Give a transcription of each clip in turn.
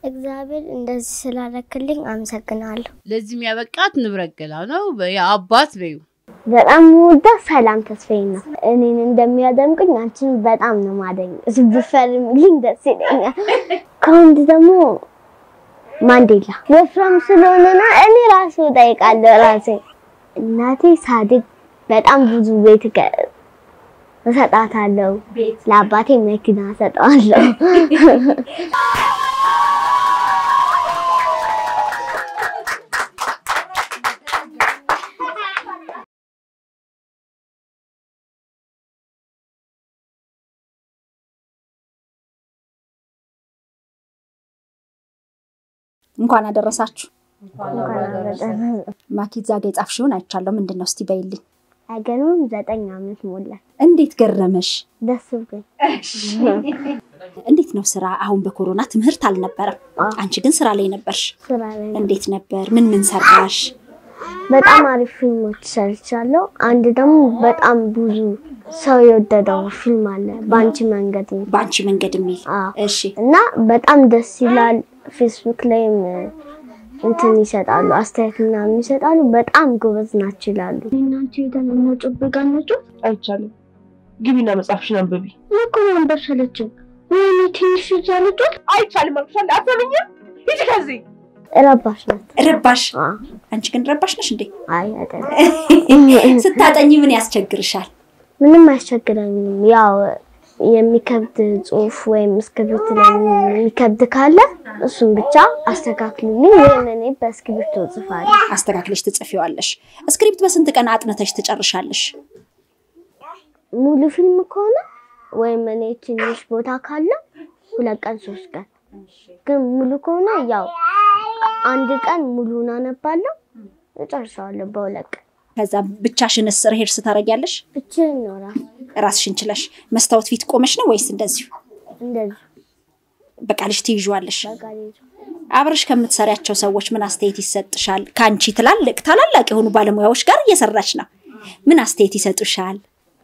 እግዚአብሔር እንደዚህ ስላረክልኝ አመሰግናለሁ። ለዚህ የሚያበቃት ንብረት ገላ ነው። የአባት በዩ በጣም ወዳ ሰላም ተስፋዬ ነው። እኔን እንደሚያደምቅኝ አንቺን በጣም ነው ማደኝ። ብፈርምልኝ ደስ ይለኛል። ከወንድ ደግሞ ማንዴላ ወፍራም ስለሆነና እኔ ራሱ እጠይቃለሁ ራሴ እናቴ ሳድግ በጣም ብዙ ቤት እሰጣታለሁ። ለአባቴ መኪና እሰጠዋለሁ። እንኳን አደረሳችሁ። እንኳን አደረሰን። ማኪ እዛ ጋ የጻፍሽውን አይቻለሁ። ምንድን ነው እስቲ በይልኝ። አይገርምም? ዘጠኝ ዓመት ሞላል። እንዴት ገረመሽ? ደስ ብሎኝ እንዴት ነው ስራ? አሁን በኮሮና ትምህርት አልነበረም፣ አዎ። አንቺ ግን ስራ ላይ ነበርሽ። ስራ ላይ ነው። እንዴት ነበር? ምን ምን ሰራሽ? በጣም አሪፍ ፊልሞች ሰርቻለሁ። አንድ ደግሞ በጣም ብዙ ሰው የወደደው ፊልም አለ በአንቺ መንገድ ነው። በአንቺ መንገድ የሚል አዎ። እሺ። እና በጣም ደስ ይላል። ፌስቡክ ላይም እንትን ይሰጣሉ፣ አስተያየት ምናምን ይሰጣሉ። በጣም ጎበዝ ናቸው ይላሉ። እናንተ ሄደን እንጮብጋ እንጮ አይቻልም። ግቢና መጽሐፍሽን አንብቢ። እኮ መንበር ሰለችኝ። ወይኔ ትንሽ እዛ ልጮት አይቻልም አልኩሻለሁ። አትሰሚኝም? ሂጂ ከዚህ ረባሽ ናት። ረባሽ? አዎ። አንቺ ግን ረባሽ ነሽ እንዴ? አይ አይደለም፣ ስታጠኝ ምን ያስቸግርሻል? ምንም አያስቸግረኝም። ያው የሚከብድ ጽሁፍ ወይም እስክሪብት ላይ የሚከብድ ካለ እሱን ብቻ አስተካክልልኝ ወይም እኔ በእስክሪብቶ እጽፋለሁ። አስተካክለሽ ትጽፊዋለሽ። ስክሪፕት በስንት ቀን አጥነተሽ ትጨርሻለሽ? ሙሉ ፊልም ከሆነ ወይም እኔ ትንሽ ቦታ ካለ ሁለት ቀን ሶስት ቀን፣ ግን ሙሉ ከሆነ ያው አንድ ቀን ሙሉን አነባለሁ እጨርሰዋለሁ በሁለት ቀን። ከዛ ብቻሽንስ ርሄድ ስታደርጊያለሽ? ብቻዬን ነው እራሱ ራስሽን ችለሽ መስታወት ፊት ቆመሽ ነው ወይስ እንደዚሁ እንደዚህ በቃልሽ ትይዥዋለሽ? በቃ ልይዞ አብረሽ ከምትሰሪያቸው ሰዎች ምን አስተያየት ይሰጥሻል? ከአንቺ ትላልቅ ታላላቅ የሆኑ ባለሙያዎች ጋር እየሰራች ነው። ምን አስተያየት ይሰጡሻል?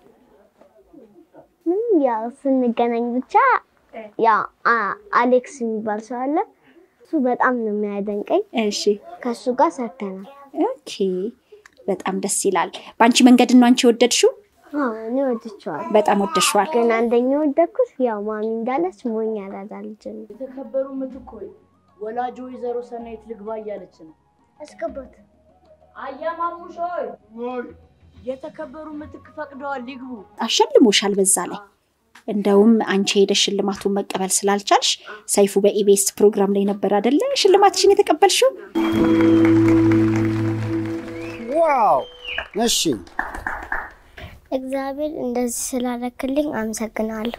ምንም ያው ስንገናኝ ብቻ ያው አ- አሌክስ የሚባል ሰው አለ። እሱ በጣም ነው የሚያደንቀኝ። እሺ፣ ከእሱ ጋር ሰርተናል። ኦኬ፣ በጣም ደስ ይላል። በአንቺ መንገድ ነው አንቺ የወደድሽው? አዎ እኔ ወድቼዋለሁ። በጣም ወደድሽዋል። ግን አንደኛ ወደድኩት ያው ማሚ እንዳለች ሞኝ ያራዳ ልጅ ነው። የተከበሩ ምትክ ሆይ ወላጅ ወይዘሮ ሰናይት ልግባ እያለች ነው። አስገባት አያማሙሽ ሆይ የተከበሩ ምትክ ፈቅደዋል ሊግቡ። አሸልሞሻል። በዛ ላይ እንደውም አንቺ ሄደሽ ሽልማቱን መቀበል ስላልቻልሽ ሰይፉ በኢቢኤስ ፕሮግራም ላይ ነበር አደለ ሽልማትሽን የተቀበልሽው? ዋው! እሺ እግዚአብሔር እንደዚህ ስላረክልኝ አመሰግናለሁ።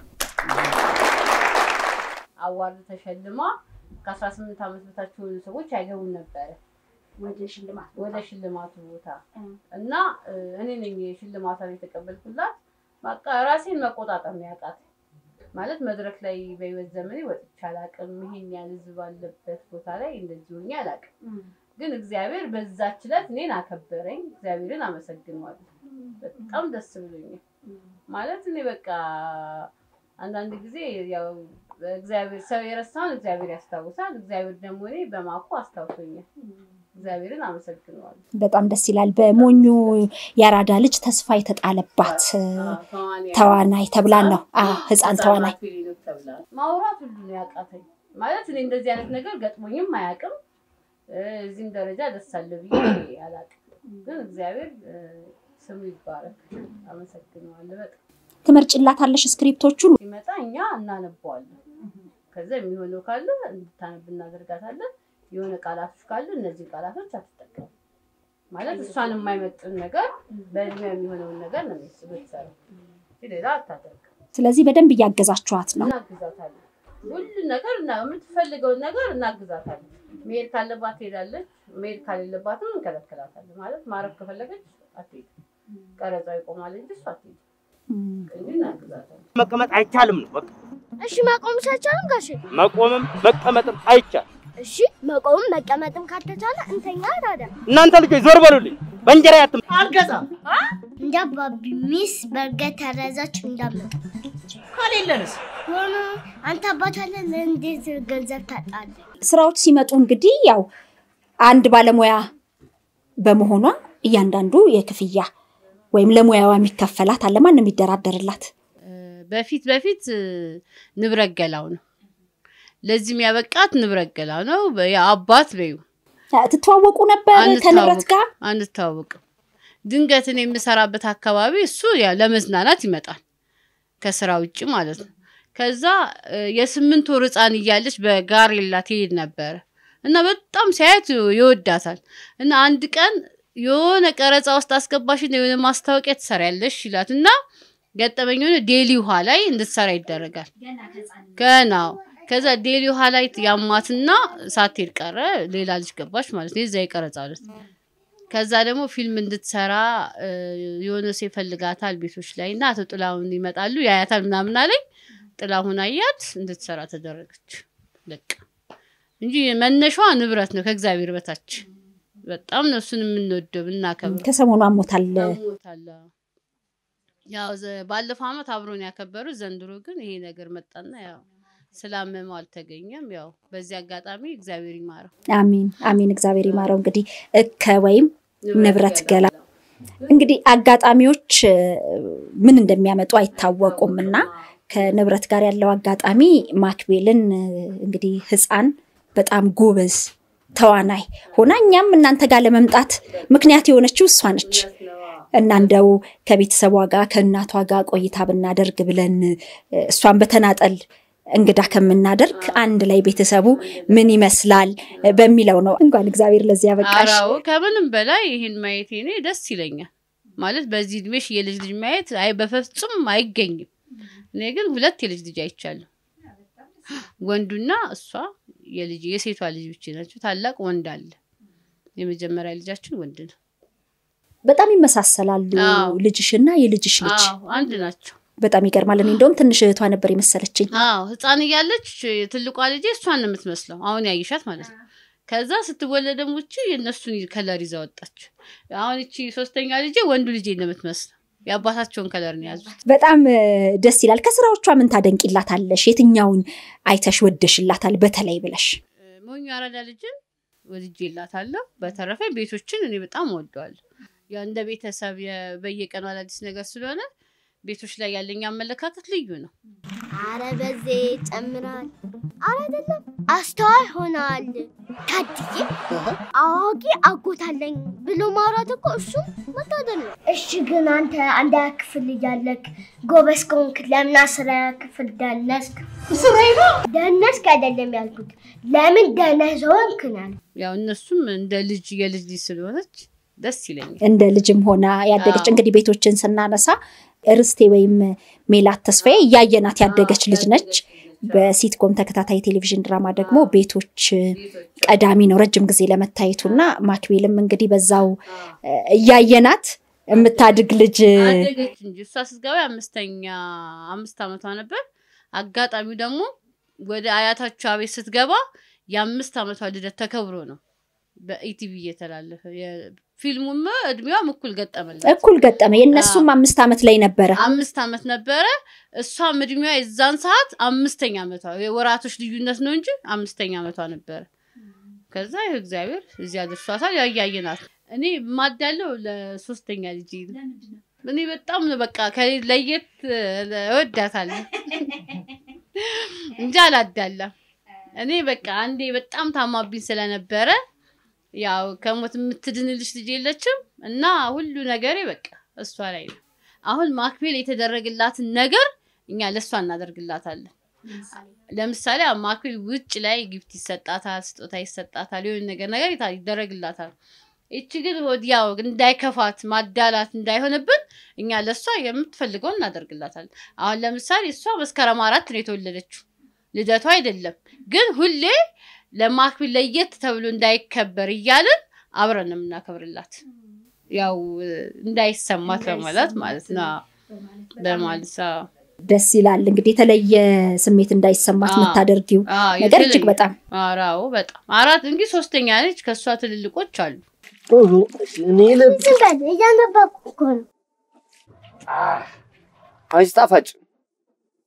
አዋርድ ተሸልማ ከ18 ዓመት በታች የሆኑ ሰዎች አይገቡም ነበረ ወደ ሽልማት ወደ ሽልማቱ ቦታ እና እ፣ እኔ ነኝ ሽልማቷን የተቀበልኩላት። በቃ ራሴን መቆጣጠር ነው ያቃተኝ። ማለት መድረክ ላይ በህይወት ዘመኔ ወጥቼ አላቅም። ይሄን ያህል ህዝብ ባለበት ቦታ ላይ እንደዚህ ሆኜ አላቅም። ግን እግዚአብሔር በዛች ዕለት እኔን አከበረኝ። እግዚአብሔርን አመሰግነዋለሁ። በጣም ደስ ብሎኛል። ማለት እኔ በቃ አንዳንድ ጊዜ ያው እግዚአብሔር ሰው የረሳውን እግዚአብሔር ያስታውሳል። እግዚአብሔር ደግሞ እኔ በማኩ አስታውሶኛል። እግዚአብሔርን አመሰግነዋለሁ። በጣም ደስ ይላል። በሞኙ የአራዳ ልጅ ተስፋ የተጣለባት ተዋናይ ተብላ ነው። አዎ ህፃን ተዋናይ ፊሊኖች ተብላ ማውራት ሁሉ ነው ያቃተኝ። ማለት እኔ እንደዚህ አይነት ነገር ገጥሞኝም አያውቅም። እ፣ እዚህም ደረጃ ደርሳለሁ ብዬ አላውቅም። ግን እግዚአብሔር እ፣ ስሙ ይባረክ። አመሰግነዋለሁ በጣም ትመርጭላታለሽ ስክሪፕቶቹን ሲመጣ እኛ እናነበዋለን። ከዛ የሚሆነው ካለ እንድታነብ እናደርጋታለን። የሆነ ቃላቶች ካሉ እነዚህ ቃላቶች አትጠቀም ማለት እሷን የማይመጥን ነገር በእድሜ የሚሆነውን ነገር ነው የምትሰራው እንጂ ሌላ አታደርግም። ስለዚህ በደንብ እያገዛችኋት ነው። እናግዛታለን። ሁሉን ነገር እና የምትፈልገውን ነገር እናግዛታለን። መሄድ ካለባት ትሄዳለች፣ መሄድ ካሌለባትም እንከለከላታለን። ማለት ማረፍ ከፈለገች አትሄድም። ቀረጻ ይቆማል እንጂ እሷ አትሄድም እንጂ እናግዛታለን። መቀመጥ አይቻልም ነው በቃ። እሺ መቆም ሳይቻልም ጋሼ መቆምም መቀመጥም አይቻልም። እሺ መቆምም መቀመጥም ካልተቻለ እንተኛ ታዲያ። እናንተ ልጆች ዞር በሉልኝ። በእንጀራ ያትም አልገዛም። እንደ አባቢ ሚስ በርገር ተረዛች እንዳመጣ ከሌለንስ ሆኖ አንተ አባት አለ እንዴት ገንዘብ ታጣለህ? ስራዎች ሲመጡ እንግዲህ ያው አንድ ባለሙያ በመሆኗ እያንዳንዱ የክፍያ ወይም ለሙያዋ የሚከፈላት አለ። ማን ነው የሚደራደርላት? በፊት በፊት እ፣ ንብረት ገላው ነው። ለዚህም ያበቃት ንብረት ገላው ነው። አባት በዩ ትተዋወቁ ነበር ከንብረት ጋር? አንተዋወቅም። ድንገት እኔ የምሰራበት አካባቢ እሱ ያ ለመዝናናት ይመጣል ከስራ ውጭ ማለት ነው። ከዛ እ፣ የስምንት ወር ህፃን እያለች በጋሬላ ትሄድ ነበረ እና በጣም ሲያየት ይወዳታል እና አንድ ቀን የሆነ ቀረጻ ውስጥ አስገባሽ የሆነ ማስታወቂያ ትሰሪያለሽ ይላት እና ገጠመኝ የሆነ ዴሊ ውሃ ላይ እንድትሰራ ይደረጋል። ገናው ከዛ ዴሊ ውሃ ላይ ያማትና ሳትሄድ ቀረ። ሌላ ልጅ ገባች ማለት ነው። የዛ የቀረጻ ዕለት ከዛ ደግሞ ፊልም እንድትሰራ እ፣ የሆነ ሰው ይፈልጋታል ቤቶች ላይ እና አቶ ጥላሁን ይመጣሉ ያያታል ምናምን አለኝ። ጥላሁን አያት እንድትሰራ ተደረገች። በቃ እንጂ መነሻዋ ንብረት ነው ከእግዚአብሔር በታች በጣም ነው እሱን የምንወደው የምናከብረው። ከሰሞኑ አሞታል። አሞታል። ያው ዘ- ባለፈው አመት አብሮን ያከበሩት ዘንድሮ ግን ይሄ ነገር መጣና ያው ስላመመው አልተገኘም። ያው በዚህ አጋጣሚ እግዚአብሔር ይማረው። አሚን አሚን። እግዚአብሔር ይማረው። እንግዲህ እከ ወይም ንብረት ገላ እንግዲህ አጋጣሚዎች እ፣ ምን እንደሚያመጡ አይታወቁም እና ከንብረት ጋር ያለው አጋጣሚ ማክቤልን እ፣ እንግዲህ ህፃን በጣም ጎበዝ ተዋናይ ሆና እኛም እናንተ ጋር ለመምጣት ምክንያት የሆነችው እሷ ነች እና እንደው ከቤተሰቧ ጋር ከእናቷ ጋር ቆይታ ብናደርግ ብለን እ፣ እሷን በተናጠል እንግዳ ከምናደርግ አንድ ላይ ቤተሰቡ ምን ይመስላል እ፣ በሚለው ነው። እንኳን እግዚአብሔር ለዚህ ያበቃሽ። አራው ከምንም በላይ ይህን ማየቴ እኔ ደስ ይለኛል። ማለት በዚህ እድሜሽ የልጅ ልጅ ማየት አይ በፍጹም አይገኝም። እኔ ግን ሁለት የልጅ ልጅ አይቻለሁ። ወንዱና እሷ የልጅ የሴቷ ልጅ ብቻ ናቸው። ታላቅ ወንድ አለ። የመጀመሪያ ልጃችን ወንድ ነው። በጣም ይመሳሰላሉ አዎ። ልጅሽና የልጅሽ ልጅ። አዎ አንድ ናቸው። በጣም ይገርማል። እኔ እንደውም ትንሽ እህቷ ነበር የመሰለችኝ። አዎ ህፃን እያለች ትልቋ ልጄ እሷን ነው የምትመስለው። አሁን ያይሻት ማለት ነው። ከዛ ስትወለድ ደግሞ እቺ የእነሱን ከለር ይዛ ወጣች። አሁን እቺ ሶስተኛ ልጄ ወንዱ ልጄ ነው የምትመስለው። የአባታቸውን ከለር ነው የያዙት። በጣም እ፣ ደስ ይላል። ከስራዎቿ ምን ታደንቂላታለሽ? የትኛውን አይተሽ ወደሽላታል በተለይ ብለሽ? ሞኙ አራዳ ልጅን ወድጄላታለሁ። በተረፈ ቤቶችን እኔ በጣም እወደዋለሁ። ያው እንደ ቤተሰብ የ- በየቀኑ አዳዲስ ነገር ስለሆነ ቤቶች ላይ ያለኝ አመለካከት ልዩ ነው። አረ በዜ ጨምራል። አረ አይደለም አስተዋይ ሆናል። ታድዬ አዋቂ አጎታለኝ ብሎ ማውራት እኮ እሱ መታደል ነው። እሺ ግን አንተ አንድ ክፍል እያለክ ጎበዝ ከሆንክ ለምን አስራ ክፍል ደነስክ? ደነስክ አይደለም ያልኩት፣ ለምን ደነዝ ሆንክ ነው ያልኩት። ያው እነሱም እንደ ልጅ የልጅ ልጅ ስለሆነች ደስ ይለኛል። እንደ ልጅም ሆና ያደገች አዎ። እንግዲህ ቤቶችን ስናነሳ ርስቴ ወይም ሜላት ተስፋዬ እያየናት ያደገች ልጅ ነች። በሲትኮም ተከታታይ ቴሌቪዥን ድራማ ደግሞ ቤቶች ቀዳሚ ነው ረጅም ጊዜ ለመታየቱ እና ማክቤልም እንግዲህ በዛው እ፣ እያየናት የምታድግ ልጅ አደገች እንጂ እሷ ስትገባ አምስተኛ አምስት ዓመቷ ነበር። አጋጣሚው ደግሞ ወደ አያታቿ ቤት ስትገባ የአምስት ዓመቷ ልደት ተከብሮ ነው በኢቲቪ እየተላለፈ የ- ፊልሙም እድሜዋም እኩል ገጠመላት። እኩል ገጠመ። የእነሱም አምስት ዓመት ላይ ነበረ። አምስት ዓመት ነበረ። እሷም እድሜዋ የዛን ሰዓት አምስተኛ ዓመቷ የወራቶች ልዩነት ነው እንጂ አምስተኛ ዓመቷ ነበረ። ከዛ ይኸው እግዚአብሔር እዚያ ደርሷታል። ያያየናት እኔ ማዳለው ለሶስተኛ ልጅ እኔ በጣም ነው በቃ ከሌ- ለየት እወዳታለሁ እንጂ አላዳላም። እኔ በቃ አንዴ በጣም ታማብኝ ስለነበረ ያው ከሞት የምትድንልሽ ልጅ የለችም እና ሁሉ ነገሬ በቃ እሷ ላይ ነው። አሁን ማክቤል የተደረግላትን ነገር እኛ ለእሷ እናደርግላታለን። ለምሳሌ አሁን ማክቤል ውጭ ላይ ጊፍት ይሰጣታል፣ ስጦታ ይሰጣታል፣ የሆነ ነገር ነገር ይታ- ይደረግላታል። ይቺ ግን ወዲያው እንዳይከፋት ማዳላት እንዳይሆንብን እኛ ለእሷ የምትፈልገውን እናደርግላታለን። አሁን ለምሳሌ እሷ መስከረም አራት ነው የተወለደችው ልደቷ አይደለም ግን ሁሌ ለማክቤል ለየት ተብሎ እንዳይከበር እያልን አብረን ነው የምናከብርላት። ያው እ፣ እንዳይሰማት በማለት ማለት ነው በማለት አዎ። ደስ ይላል። እንግዲህ የተለየ ስሜት እንዳይሰማት አዎ። የምታደርጊው አዎ፣ ነገር የተለየ- እጅግ በጣም ኧረ አዎ በጣም አራት እንግዲህ ሶስተኛ ነች። ከእሷ ትልልቆች አሉ። ጥሩ እኔ ለ ዝም በል እያነበብኩ እኮ ነው። አንቺ ጣፋጭ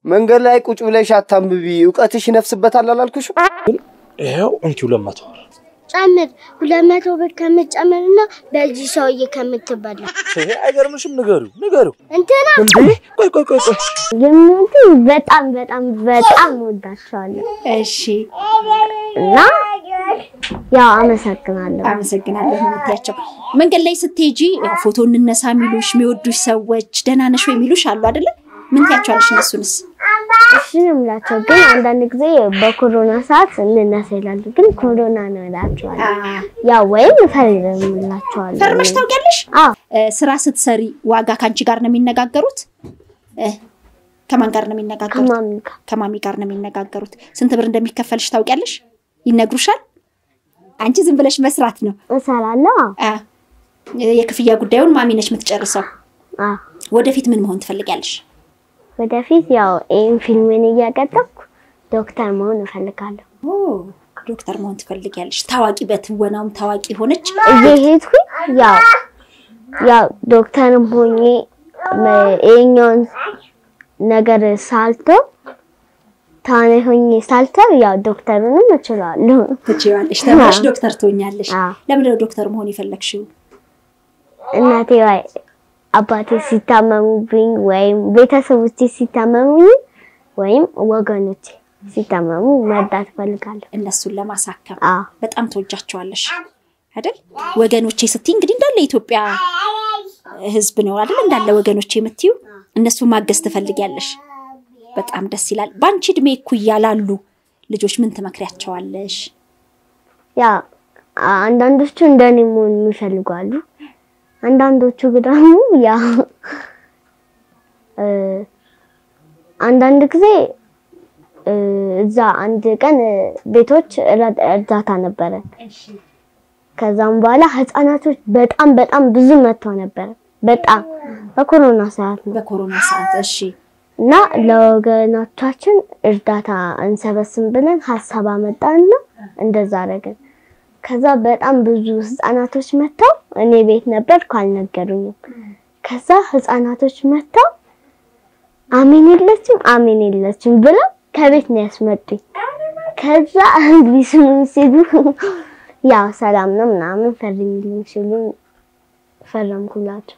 መንገድ ላይ ቁጭ ብለሽ አታንብቢ፣ እውቀትሽ ይነፍስበታል አላልኩሽ? ይኸው እንኪ ሁለት መቶ ብር ጨምር፣ ሁለት መቶ ብር ከምትጨምርና በዚህ ሰውዬ ከምትበላ ይሄ አይገርምሽም? ንገሪው ንገሪው። እንትና እንዴ ቆይ ቆይ ቆይ ቆይ የሚወዱ በጣም በጣም በጣም ወዳቸዋለሁ እሺ እና ያው አመሰግናለሁ። አመሰግናለሁ ነው የምትያቸው። መንገድ ላይ ስትሄጂ ያው ፎቶ እንነሳ የሚሉሽ የሚወዱሽ ሰዎች ደህና ነሽ ወይ የሚሉሽ አሉ አይደለ? ምን ትያቸዋለሽ እነሱንስ? እሺ ነው የምላቸው። ግን አንዳንድ ጊዜ በኮሮና ሰዓት እንነሳ ይላሉ። ግን ኮሮና ነው እላቸዋለሁ። ያው ወይም እፈርምላቸዋለሁ። ፈርመሽ ታውቂያለሽ? አዎ እ፣ ስራ ስትሰሪ ዋጋ ከአንቺ ጋር ነው የሚነጋገሩት? እ፣ ከማን ጋር ነው የሚነጋገሩት? ከማሚ ጋር ከማሚ ጋር ነው የሚነጋገሩት። ስንት ብር እንደሚከፈልሽ ታውቂያለሽ? ይነግሩሻል? አንቺ ዝም ብለሽ መስራት ነው። እሰራለሁ። አዎ አ፣ የክፍያ ጉዳዩን ማሚ ነች የምትጨርሰው። አዎ ወደፊት ምን መሆን ትፈልጊያለሽ? ወደፊት ያው ይህን ፊልምን እያቀጠብኩ ዶክተር መሆን እፈልጋለሁ። ኦ፣ ዶክተር መሆን ትፈልጊያለሽ? ታዋቂ በትወናውም ታዋቂ ሆነች። እየሄድኩኝ ያው ያው ዶክተርም ሆኜ መ- ይሄኛውን ነገር ሳልተው ተዋናይ ሆኜ ሳልተው ያው ዶክተሩንም እችላለሁ። ትችያለሽ፣ ተምረሽ ዶክተር ትሆኛለሽ። አዎ። ለምንድን ነው ዶክተር መሆን የፈለግሽው? እናቴ ወይ አባቴ ሲታመሙብኝ ወይም ቤተሰቦቼ ሲታመሙኝ ወይም ወገኖቼ ሲታመሙ መርዳት እፈልጋለሁ። እነሱን ለማሳከም አዎ በጣም ተወጃቸዋለሽ አይደል? ወገኖቼ ስትይ እንግዲህ እንዳለ የኢትዮጵያ ሕዝብ ነው አይደል? እንዳለ ወገኖቼ የምትዩ እነሱ ማገዝ ትፈልጊያለሽ። በጣም ደስ ይላል። በአንቺ እድሜ እኩያ ላሉ ልጆች ምን ትመክሪያቸዋለሽ? ያ አንዳንዶቹ እንደኔ መሆን የሚፈልጉ አሉ። አንዳንዶቹ ደግሞ ያ እ፣ አንዳንድ ጊዜ እ፣ እዛ አንድ ቀን እ፣ ቤቶች እረ- እርዳታ ነበረ። ከዛም በኋላ ህፃናቶች በጣም በጣም ብዙ መጥተው ነበረ። በጣም በኮሮና ሰዓት ነው በኮሮና ሰዓት እሺ፣ እና ለወገኖቻችን እርዳታ እንሰበስብ ብለን ሀሳብ አመጣንና እንደዛ አደረግን። ከዛ በጣም ብዙ ህፃናቶች መጥተው እኔ ቤት ነበርኩ አልነገሩኝም። ከዛ ህፃናቶች መጥተው አሜን የለችም አሜን የለችም ብለው ከቤት ነው ያስመጡኝ። ከዛ ሊስሙኝ ሲሉ ያው ሰላም ነው ምናምን ፈርሚልኝ ሲሉ ፈረምኩላቸው።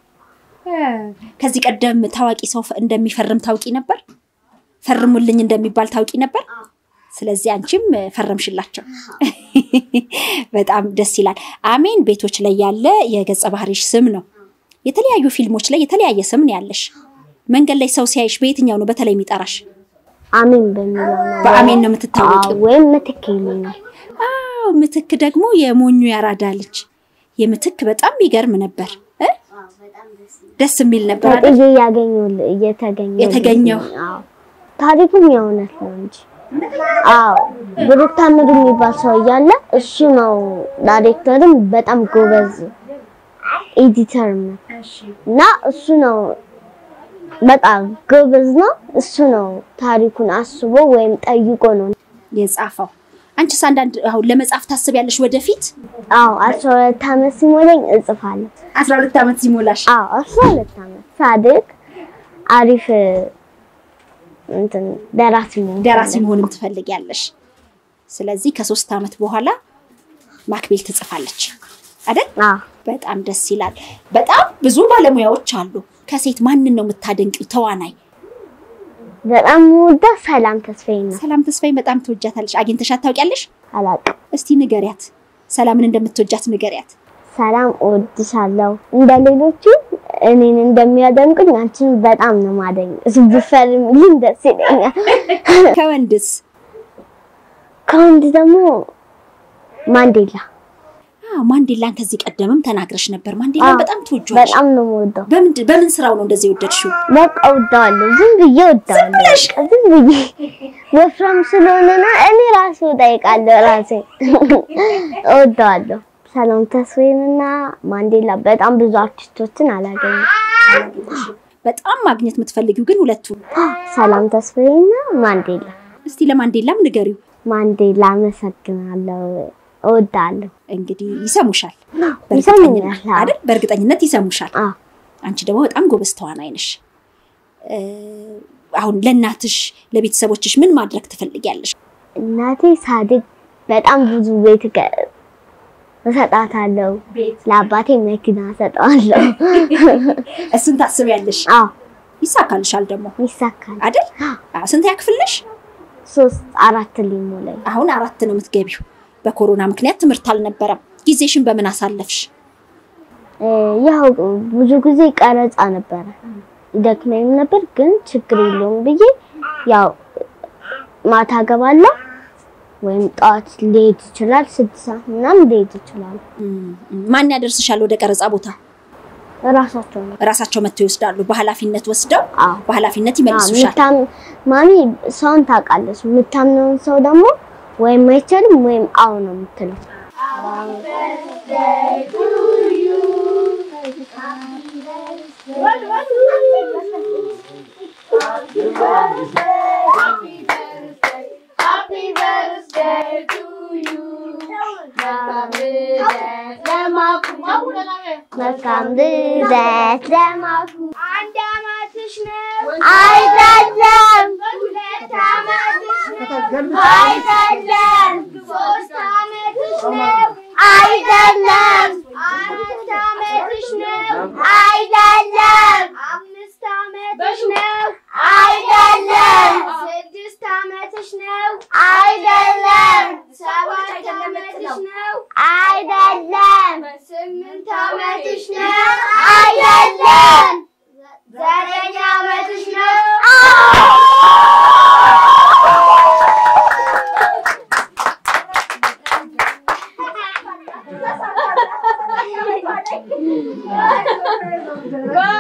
ከዚህ ቀደም ታዋቂ ሰው እንደሚፈርም ታውቂ ነበር? ፈርሙልኝ እንደሚባል ታውቂ ነበር? ስለዚህ አንቺም ፈረምሽላቸው። በጣም ደስ ይላል። አሜን ቤቶች ላይ ያለ የገጸ ባህሪሽ ስም ነው። የተለያዩ ፊልሞች ላይ የተለያየ ስም ነው ያለሽ። መንገድ ላይ ሰው ሲያይሽ በየትኛው ነው በተለይ የሚጠራሽ? አሜን በሚለው ነው በአሜን ነው የምትታወቂው? አዎ፣ ወይም ምትክ ይሉኛል። አዎ ምትክ ደግሞ የሞኙ ያራዳ ልጅ የምትክ በጣም ይገርም ነበር እ? ደስ የሚል ነበር አይደል? ተጥዬ ያገኘው እየተገኘው የተገኘው። አዎ ታሪኩም የእውነት ነው እንጂ አዎ ብሩክ ታምሩ የሚባል ሰው እያለ እሱ ነው ዳይሬክተርም በጣም ጎበዝ ኤዲተር ነው እና እሱ ነው በጣም ጎበዝ ነው። እሱ ነው ታሪኩን አስቦ ወይም ጠይቆ ነው የጻፈው። አንቺስ አንዳንድ አሁን ለመጻፍ ታስቢያለሽ ወደፊት? አዎ አስራ ሁለት ዓመት ሲሞላኝ እጽፋለሁ። አስራ ሁለት ዓመት ሲሞላሽ አዎ አስራ ሁለት ዓመት ሳድግ አሪፍ እንትን ደራሲ መሆን ደራሲ መሆንም ትፈልጊያለሽ። ስለዚህ ከሶስት ዓመት በኋላ ማክቤል ትጽፋለች አይደል? አዎ በጣም ደስ ይላል። በጣም ብዙ ባለሙያዎች አሉ። ከሴት ማንን ነው የምታደንቂው ተዋናይ? በጣም የምወዳት ሰላም ተስፋዬ ነው። ሰላም ተስፋዬ በጣም ትወጃታለሽ። አግኝተሻት ታውቂያለሽ? አላውቅም። እስቲ ንገሪያት፣ ሰላምን እንደምትወጃት ንገሪያት። ሰላም እወድሻለሁ። እንደ ሌሎቹ እኔን እንደሚያደንቁኝ አንቺን በጣም ነው ማደኝ። ብፈርምልኝ ደስ ይለኛል። ከወንድስ? ከወንድ ደግሞ ማንዴላ አዎ ማንዴላን ከዚህ ቀደምም ተናግረሽ ነበር። ማንዴላን አዎ፣ በጣም ትወጇለሽ። በጣም ነው የምወደው። በምንድን በምን ስራው ነው እንደዚህ የወደድሽው? በቃ እወደዋለሁ። ዝም ብዬ እወደዋለሁ። ብለሽ? በቃ ዝም ብዬ ወፍራም ስለሆነ ነው። እኔ ራሴ እጠይቃለሁ ራሴ እወደዋለሁ። ሰላም ተስፋዬንና ማንዴላ በጣም ብዙ አርቲስቶችን አላገኘም። በጣም ማግኘት የምትፈልጊው ግን ሁለቱ። ሰላም ተስፋዬና ማንዴላ። እስቲ ለማንዴላም ንገሪው። ማንዴላ አመሰግናለሁ፣ እወዳለሁ። እንግዲህ ይሰሙሻል፣ ይሰሙኛል፣ በእርግጠኝነት አዎ። አይደል? በእርግጠኝነት ይሰሙሻል። አዎ። አንቺ ደግሞ በጣም ጎበዝ ተዋናይ ነሽ። እ፣ አሁን ለእናትሽ ለቤተሰቦችሽ ምን ማድረግ ትፈልጊያለሽ? እናቴ ሳድግ በጣም ብዙ ቤት ገ- እሰጣታለሁ። ለአባቴ መኪና እሰጠዋለሁ። እሱን ታስቢያለሽ? አዎ ይሳካልሻል ደግሞ ይሳካል አይደል? አዎ። ስንት ያክፍልሽ? ሶስት አራት ሊሞላኝ አሁን አራት ነው የምትገቢው። በኮሮና ምክንያት ትምህርት አልነበረም። ጊዜሽን በምን አሳለፍሽ? እ፣ ያው ብዙ ጊዜ ቀረጻ ነበረ ይደክመኝም ነበር፣ ግን ችግር የለውም ብዬ ያው ማታ ገባለሁ ወይም ጠዋት ሊሄድ ይችላል። ስድስት ሰዓት ምናምን ሊሄድ ይችላል። ማን ያደርስሻል ወደ ቀረጻ ቦታ? እራሳቸው ነው ራሳቸው መጥተው ይወስዳሉ። በኃላፊነት ወስደው አዎ። በኃላፊነት አዎ፣ ይመልሱሻል። ምታም- ማሚ ሰውን ታውቃለች። የምታምነውን ሰው ደግሞ ወይም አይቻልም ወይም አዎ ነው የምትለው። መልካም ልደት ለማኩ አንድ አመትሽ ነው አይደለም ሁለት አመትሽ ነው አይደለም ሶስት አመትሽ ነው አይደለም አራት አመትሽ ነው አይደለም አምስት አመትሽ ነው አይደለም ስድስት አመትሽ ነው አይደለም ሰባት አመትሽ ነው አይደለም ስምንት አመትሽ ነው አይደለም ዘጠኝ አመትሽ ነው Go!